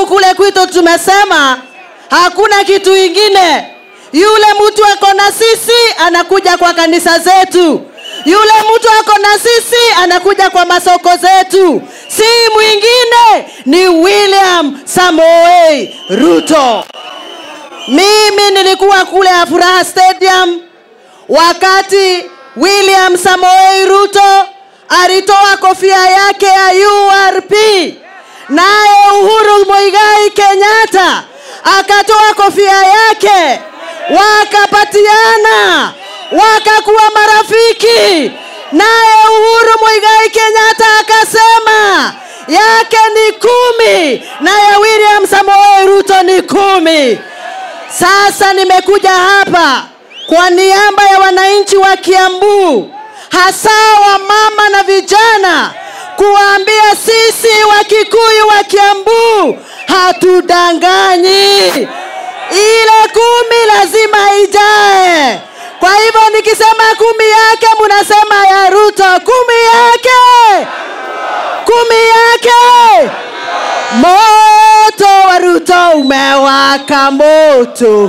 kule kwetu tumesema hakuna kitu ingine yule mtu ako na sisi anakuja kwa kanisa zetu yule mtu ako na sisi anakuja kwa masoko zetu si mwingine ni william samoei ruto mimi nilikuwa kule afuraha stadium wakati william samoei ruto alitoa kofia yake ya urp naye uhuru mwigai kenyatta akatoa kofia yake wakapatiana wakakuwa marafiki naye uhuru mwigai kenyatta akasema yake ni kumi naye william samoei ruto ni kumi sasa nimekuja hapa kwa niaba ya wananchi wa kiambu hasa wa mama na vijana kuwaambia sisi wakikuyu wa kiambu hatudanganyi ile kumi lazima ijae kwa hivyo nikisema kumi yake munasema ya ruto kumi yake kumi yake moto wa ruto umewaka moto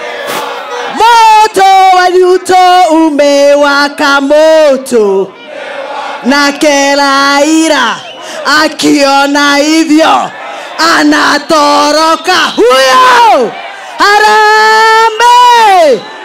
moto wa ruto umewaka moto na kelaira akiona hivyo anatoroka huyo harambe